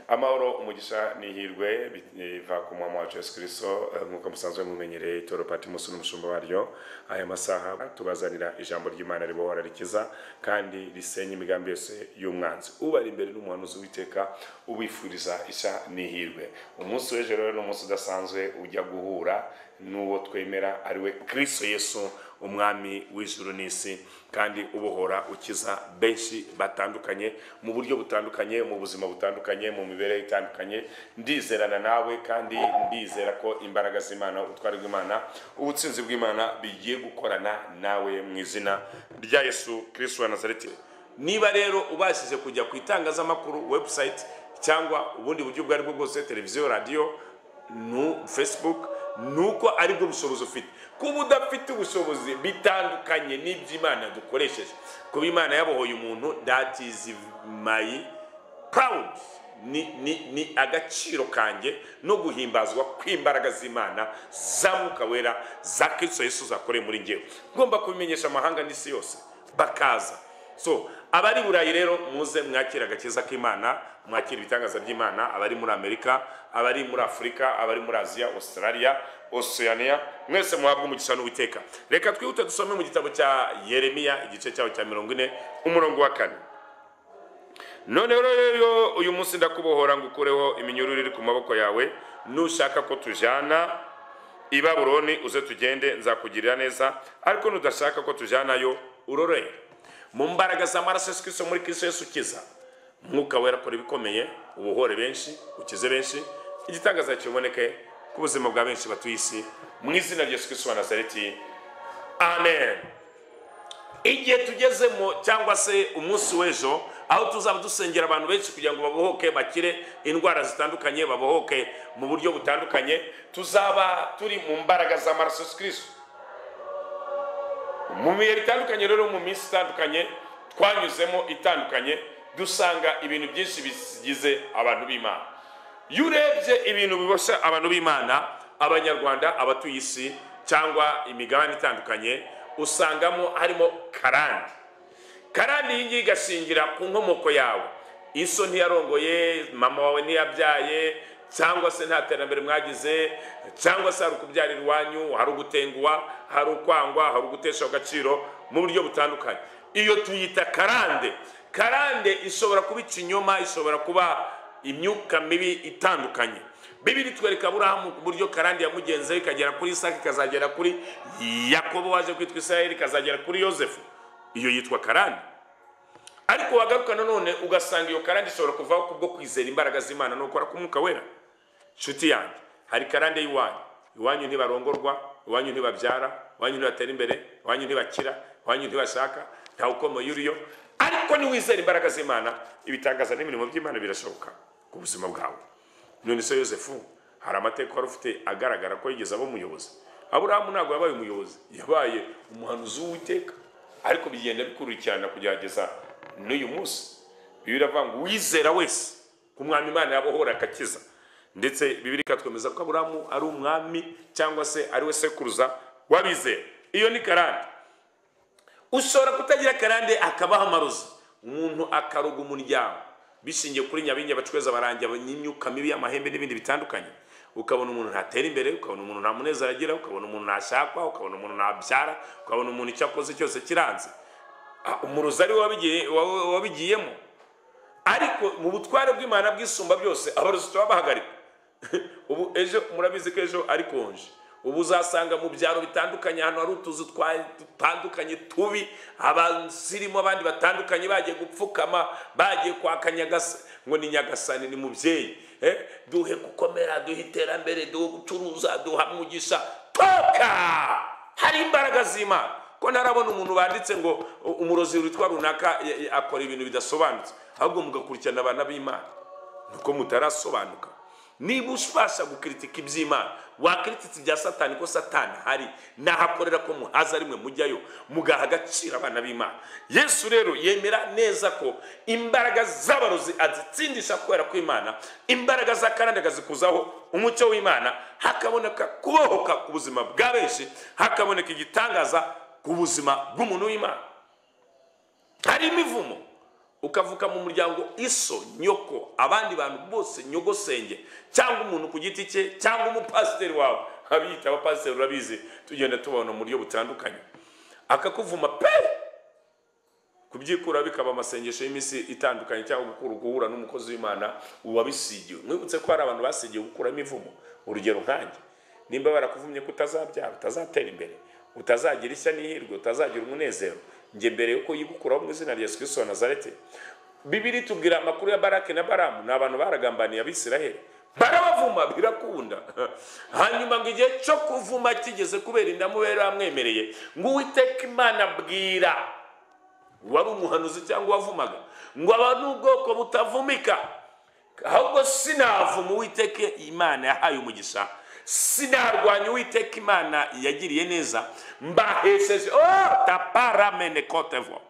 amahoro umugisha n'ihirwe biva ku mwami wacu yesu kirisito nk'uko musanzwe mumenyereye itoro patimusi n'umushumba waryo aya masaha tubazanira ijambo ry'imana ribohora rikiza kandi risenya imigambi yose y'umwanzi ubari imbere n'umuhanuzi w'iteka ubifuriza isha n'ihirwe umunsi w'ejo rero ni umunsi udasanzwe ujya guhura n'uwo twemera ari we kirisito yesu umwami w'ijuru n'isi kandi ubohora ukiza benshi batandukanye mu buryo butandukanye mu buzima butandukanye mu mibereho itandukanye ndizerana nawe kandi ndizera ko imbaraga z'imana ubutwari bw'imana ubutsinzi bw'imana bigiye gukorana nawe mu izina rya yesu kirisito wa nazareti niba rero ubashije kujya ku itangazamakuru webusayiti cyangwa ubundi buryo ubwo ari bwo bwose televiziyo radiyo nu facebook nuko ari bwo bushobozi ufite kuba udafite ubushobozi bitandukanye n'iby'imana dukoresheje kuba imana yabohoye umuntu that is my proud ni, ni, ni agaciro kanjye no guhimbazwa kw'imbaraga z'imana za mwuka wera za kristo yesu zakoreye muri ngewe ngomba kubimenyesha amahanga n'isi yose bakaza so abari i burayi rero muze mwakire agakiza k'imana mwakire ibitangaza by'imana abari muri amerika abari muri afurika abari muri aziya australia oceania mwese muhabwa umugisha n'uwiteka reka twihute dusome mu gitabo cya yeremiya igice cyaho cya mirongo ine umurongo wa kane none rero uyu munsi ndakubohora ngo ukureho iminyururu iri ku maboko yawe nushaka ko tujyana i babuloni uze tugende nzakugirira neza ariko nudashaka ko tujyanayo urorere mu mbaraga za maraso yesu kirisito muri kirisito yesu ukiza mwuka wera akora ibikomeye ubuhore benshi ukize benshi igitangaza kiboneke ku buzima bwa benshi batuye isi mu izina rya yesu kirisito wa nazareti amen igihe tugezemo cyangwa se umunsi w'ejo aho tuzaba dusengera abantu benshi kugira ngo babohoke bakire indwara zitandukanye babohoke mu buryo butandukanye tuzaba turi mu mbaraga za maraso yesu kirisito mu bihe bitandukanye rero mu minsi itandukanye twanyuzemo itandukanye dusanga ibintu byinshi bigize abantu b'imana iyo urebye ibintu biboshya abantu b'imana abanyarwanda abatuye isi cyangwa imigabane itandukanye usangamo harimo karande karande iyi ngiyi igashingira ku nkomoko yawe iso ntiyarongoye mama wawe ntiyabyaye cyangwa se nta terambere mwagize cyangwa se hari ukubyarira iwanyu hari ugutenguha hari ukwangwa hari ugutesha agaciro mu buryo butandukanye iyo tuyita karande karande ishobora kuba ikinyoma ishobora kuba imyuka mibi itandukanye bibiri twereka burahamu ku buryo karande yamugenzeho ikagera kuri isaka ikazagera kuri yakobo waje kwitwa israel ikazagera kuri yosefu iyo yitwa karande ariko wagaruka nanone ugasanga iyo karande ishobora kuvaho kubwo kwizera imbaraga z'imana ni ukora k'umwuka wera inshuti yanjye hari karande y'iwanyu iwanyu ntibarongorwa iwanyu ntibabyara iwanyu ntibatera imbere iwanyu ntibakira iwanyu ntibashaka ntawe ukomeye uriyo ariko niwizera imbaraga z'imana ibitangaza n'imirimo by'imana birashoboka ku buzima bwawe none se yosefu hari amateka wari ufite agaragara ko yigeze aba umuyobozi aburahamu ntabwo yabaye umuyobozi yabaye umuhanuzi w'uwiteka ariko bigenda bikurikirana kugerageza n'uyu munsi bibiri iravuga ngo uwizera wese ku mwami imana yabohora akakiza ndetse bibiri ikatwemeza ko aburamu ari umwami cyangwa se ari we sekuruza wabizera iyo ni karande ushobora kutagira karande akabaho amarozi umuntu akaruga umuryango bishingiye kuri nyabinya bacweza abarangi n'imyuka mibi y'amahembe n'ibindi bitandukanye ukabona umuntu ntatera imbere ukabona umuntu nta munezero agira ukabona umuntu ntashakwa ukabona umuntu ntabyara ukabona umuntu icyo akoze cyose kiranze umurozi ari wabigiyemo ariko mu butware bw'imana bwisumba byose abarozi tuba bahagarika ubu ejo murabizi ko ejo ari konje ubu uzasanga mu byaro bitandukanye ahantu hari utuzu dutandukanye tubi abasirimu abandi batandukanye bagiye gupfukama bagiye kwaka nyagasa ngo ni nyagasani ni mubyeyi duhe gukomera duhe iterambere duhe gucuruza duha umugisha toka hari imbaraga z'imana ko ntarabona umuntu banditse ngo umurozi witwa runaka akora ibintu bidasobanutse ahubwo mugakurikirana abana b'imana nuko mutarasobanuka niba ubasha gukiritika iby'imana wakiritika ibya satani ko satani hari nahakorera ko muhaza rimwe mujyayo mugaha agaciro abana b'imana yesu rero yemera neza ko imbaraga z'abarozi azitsindisha kubera kw'imana imbaraga za karande akazikuzaho umucyo w'imana hakaboneka kubohoka ku buzima bwa benshi hakaboneka igitangaza ku buzima bw'umuntu w'imana hari imivumo ukavuka mu muryango iso nyoko abandi bantu bose nyogosenge cyangwa umuntu ku giti cye cyangwa umupasiteri wawe abiyita abapasiteri urabizi tugenda tubona mu buryo butandukanye akakuvuma pe kubyikura bikaba amasengesho y'iminsi itandukanye cyangwa gukura guhura n'umukozi w'imana wabisigiwe mwibutse ko hari abantu basigiwe gukura imivumo urugero nkanjye nimba barakuvumye ko utazabyara utazatera imbere utazagira ishya n'ihirwe utazagira umunezero njye mbere yuko yigukuraho mu izina rya Yesu wa Nazareti bibiri tubwira amakuru ya barake na baramu ni abantu baragambaniye abisiraheli barabavuma birakunda hanyuma ngo igihe cyo kuvuma kigeze kubera indamu yari amwemereye ngo uwiteka imana bwira wari umuhanuzi cyangwa wavumaga ngo aba ni ubwoko butavumika ahubwo sinavuma uwiteke imana yahaye umugisha sinarwanya uwiteka imana yagiriye neza mbahesheje oh, taparamene kotevo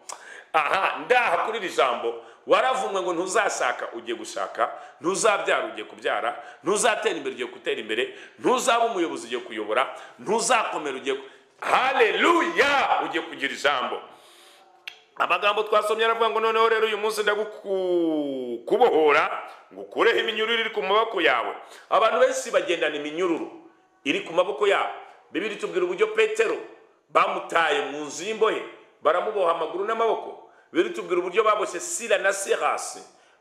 aha ndaha kuri iri jambo waravumwe ngo ntuzashaka ugiye gushaka ntuzabyara ugiye kubyara ntuzatera imbere ugiye gutera imbere ntuzaba umuyobozi ugiye kuyobora ntuzakomera ugiye haleluya ugiye kugira ijambo amagambo twasomye aravuga ngo noneho rero uyu munsi ndagukubohora ngo ukureho iminyururu iri ku maboko yawe abantu benshi bagendana iminyururu iri ku maboko yabo bibiri tubwira uburyo petero bamutaye mu nzu y'imbohe baramuboha amaguru n'amaboko bibiri tubwira uburyo baboshye sira na serasi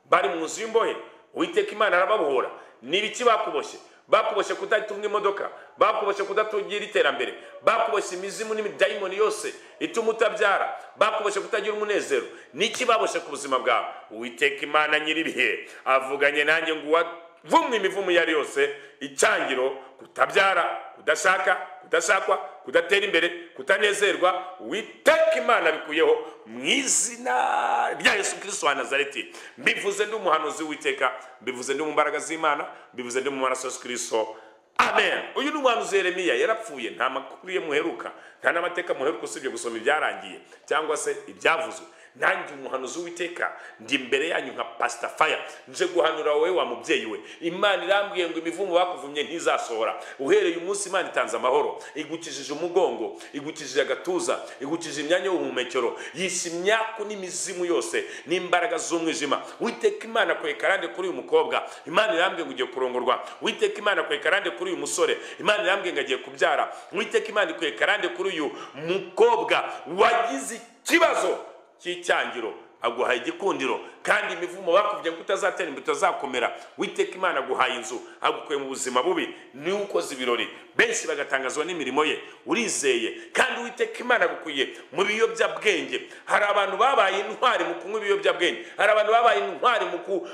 bari mu nzu y'imbohe uwiteka imana arababohora ni ibiki bakuboshye bakuboshye kudatunga imodoka bakuboshye kudatugira iterambere bakuboshye imizimu n'imidayimoni yose ituma utabyara bakuboshye kutagira umunezero niki baboshye ku buzima bwawe uwiteka imana nyiribihe avuganye nanjye ngo uwavumwe imivumo iyo ari yose icyangiro kutabyara kudashaka kudashakwa kudatera imbere kutanezerwa uwiteka imana bikuyeho mu izina rya yesu kirisito wa nazareti mbivuze ndi umuhanuzi w'uwiteka mbivuze ndi mu mbaraga z'imana mbivuze ndi mu maraso yesu kirisito amen uyu ni umuhanuzi yeremiya yarapfuye nta makuru ye muheruka nta n'amateka muheruka usibye gusoma ibyarangiye cyangwa se ibyavuzwe nanjye umuhanuzi w'iteka ndi imbere yanyu nka pasita faya nje guhanura wowe wa mubyeyi we imana irambwiye ngo imivumo bakuvumye ntizasohora uhereye umunsi imana itanze amahoro igukijije umugongo igukijije agatuza igukijije imyanya y'ubuhumekero yishe imyaku n'imizimu yose n'imbaraga z'umwijima witeka imana kwe karande kuri uyu mukobwa imana irambwiye ngo ugiye kurongorwa witeka imana kwe karande kuri uyu musore imana irambwiye ngo agiye kubyara witeka imana ikwe karande kuri uyu mukobwa wagize ikibazo cy'icyangiro aguhaye igikundiro kandi imivumo bakubwiye ko utazatera imbere utazakomera witeka imana aguhaye inzu agukuye mu buzima bubi niwe ukoze ibirori benshi bagatangazwa n'imirimo ye urizeye kandi witeka imana agukuye mu biyobyabwenge hari abantu babaye intwari mu kunywa ibiyobyabwenge hari abantu babaye intwari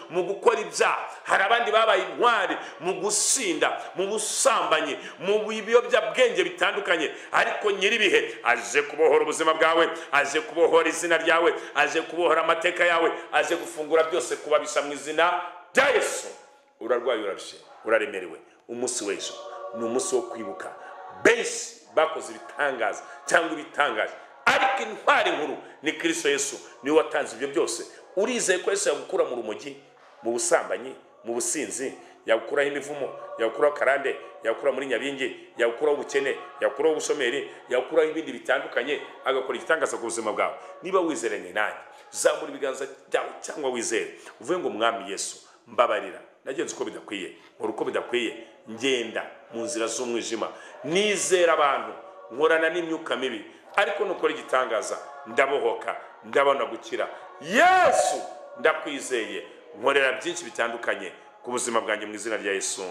mu gukora ibyaha hari abandi babaye intwari mu gusinda mu busambanyi mu biyobyabwenge bitandukanye ariko nyir'ibihe aje kubohora ubuzima bwawe aje kubohora izina ryawe aje kubohora amateka yawe aje gufungura byose kubabisha mu izina rya yesu urarwaye urabishe uraremerewe umunsi w'ejo ni umunsi wo kwibuka benshi bakoze ibitangaza cyangwa ibitangaje ariko intwari nkuru ni kirisito yesu niwe watanze ibyo byose urizeye ko yesu yagukura mu rumogi mu busambanyi mu businzi yagukuraho imivumo yagukuraho karande yagukura muri nyabingi yagukuraho ubukene yagukuraho ubushomeri yagukuraho ibindi bitandukanye agakora igitangaza ku buzima bwawe niba wizeranye nanjye zamura ibiganza byawe cyangwa wizere uvuge ngo mwami yesu mbabarira nagenze uko bidakwiye nkora uko bidakwiye ngenda mu nzira z'umwijima nizera abantu nkorana n'imyuka mibi ariko nukora igitangaza ndabohoka ndabona gukira yesu ndakwizeye nkorera byinshi bitandukanye ku buzima bwanjye mu izina rya yesu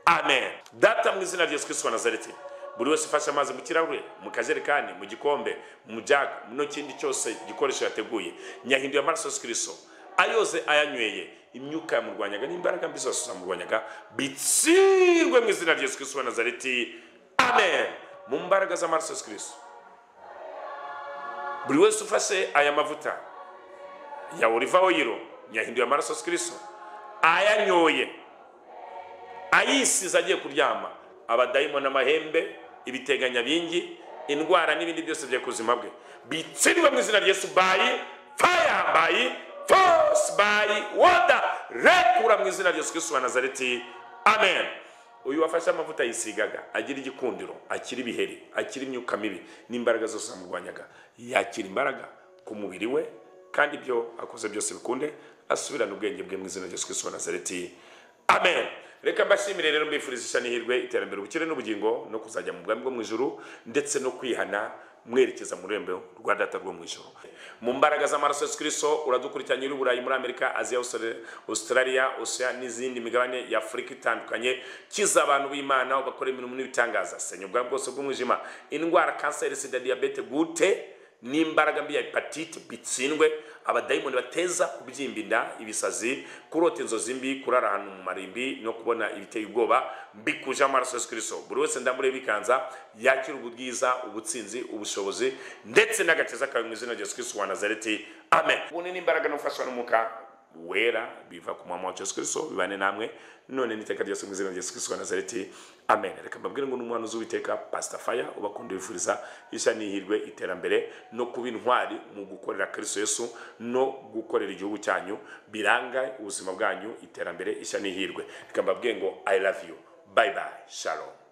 amen data mu izina rya yesu kristo wa nazareti buri wese ufashe amazi mu kirahure mu kajerekani mu gikombe mu jaga no kindi cyose gikoresho yateguye nyahinduye amaraso yesu kristo ayoze ayanyweye imyuka yamurwanyaga n'imbaraga mbi zose zamurwanyaga bitsirwe mu izina rya yesu kristo wa nazareti amen mu mbaraga z'amaraso yesu kristo buri wese ufashe aya mavuta ya oliva oyiro nyahinduye amaraso yesu kristo ayanyoye ayisize agiye kuryama abadayimoni amahembe ibiteganya bingi indwara n'ibindi byose bya kuzima bwe bitsirwe mu izina rya bayi faya bayi fosi bayi woda rekura mu izina rya yesu wa nazareti amen uyu wafashe amavuta yisigaga agira igikundiro akira ibiheri akira imyuka mibi n'imbaraga zose zamurwanyaga yakira imbaraga ku mubiri we kandi ibyo akoze byose bikunde asubirane ubwenge bwe mu izina rya Yesu Kristo wa Nazareti amen reka mbashimire rero mbifuriza isha n'ihirwe iterambere ubukire n'ubugingo no kuzajya mu bwami bwo mu ijuru ndetse no kwihana mwerekeza mu rurembo rwa data rwo mu ijuru mu mbaraga z'amaraso Yesu Kristo uradukurikiranye uri i Burayi muri Amerika Aziya Austra- Australia Oceania n'izindi migabane ya Afurika itandukanye kiza abantu b'Imana ubakora imirimo n'ibitangaza senya ubwami bwose bw'umwijima indwara kanseri sida diyabete gute n'imbaraga mbi ya hepatite bitsindwe abadayimoni bateza kubyimba inda ibisazi kurota inzozi mbi kurara ahantu mu marimbi no kubona ibiteye ubwoba mbikuje amaraso yesu kirisito buri wese ndamure bikanza yakira ubwiza ubutsinzi ubushobozi ndetse n'agakiza kawe mu izina rya yesu kirisito wa nazareti amen ubundi n'imbaraga no gufashwa n'umwuka wera biva ku mwami wacu yesu kristo bibane namwe none n'iteka ryose mu izina rya yesu kristo wa nazareti amen reka mbabwire ngo n'umwana uz'uwiteka pasita faya ubakunda wifuriza ishya n'ihirwe iterambere no kuba intwari mu gukorera kristo yesu no gukorera igihugu cyanyu biranga ubuzima bwanyu iterambere ishya n'ihirwe reka mbabwire ngo i love you bye bye shalom